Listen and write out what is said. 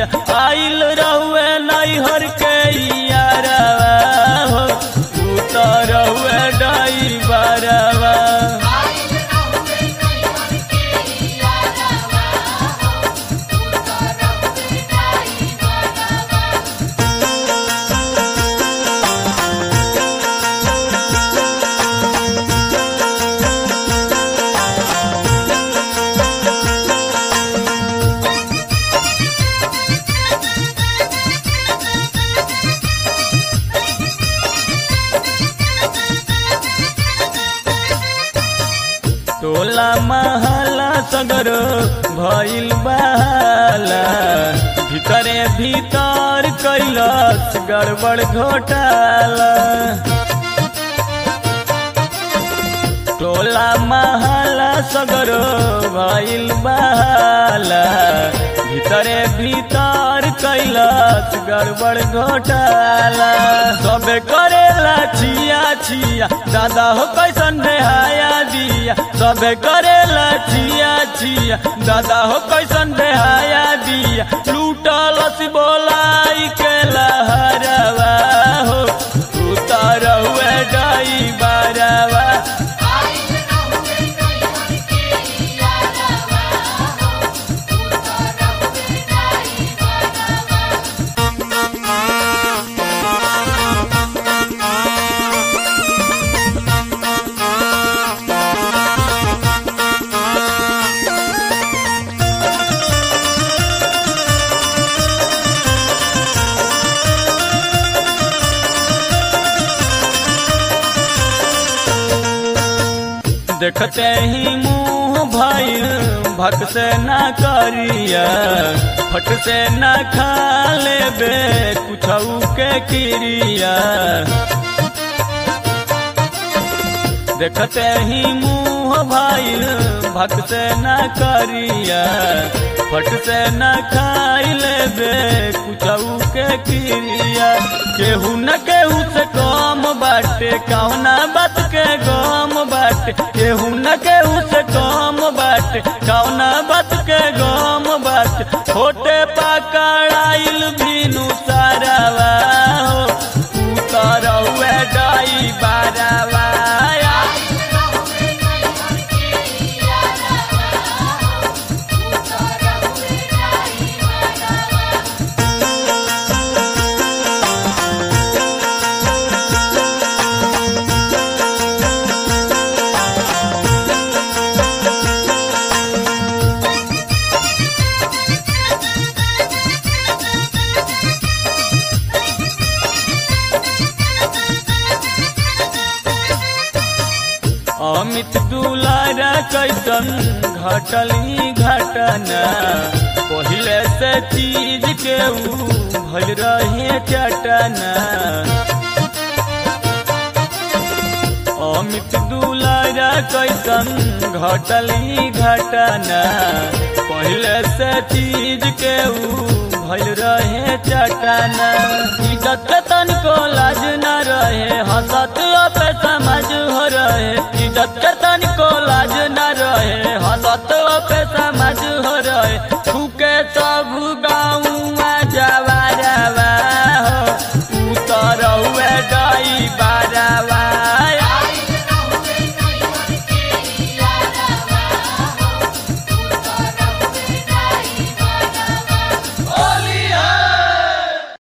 दिया आइल रहुए नैहर के यारवा हो उतर रहुए डाई बारवा टोला महला सगरो भइल बहाला भीतरे भीतर कैलस गड़बड़ घोटाला टोला महला सगरो भइल बहाला भीतरे भीतर कैलस गड़बड़ घोटाला सबे करेला छिया छिया दादा हो कैसन बेहाया दिया सबे करेला छिया छिया दादा हो कैसन बेहाया दिया लूटल बोलाई के लहरवा हो उतर हुए डाई बारवा देखते ही मुंह भइल भक से ना करिया फट से ना खा लेबे कुछ के क्रिया देखते ही मुंह भइल भक से ना करिया फट से न खाई लेबे कुछ के क्रिया केहू न केहू से कम बाटे कौना बात के गम बाटे केहू न केहू से कम बाटे कौना बात के गम बाटे छोटे पकड़ाइल भीनु सारावा हो उतर हुए डाई बारावा अमित दुलारा कैसन घटल ही घटना पहले से चीज के ऊ भल रहे चटना अमित दुलारा कैसन घटल ही घटना पहले से चीज के ऊ भल रहे चटना इज्जत के तनिको लाज न रहे हंसत पे समझ हो रहे इज्जत के तनिको लाज न रहे हंसत पे समझ हो रहे फूके सब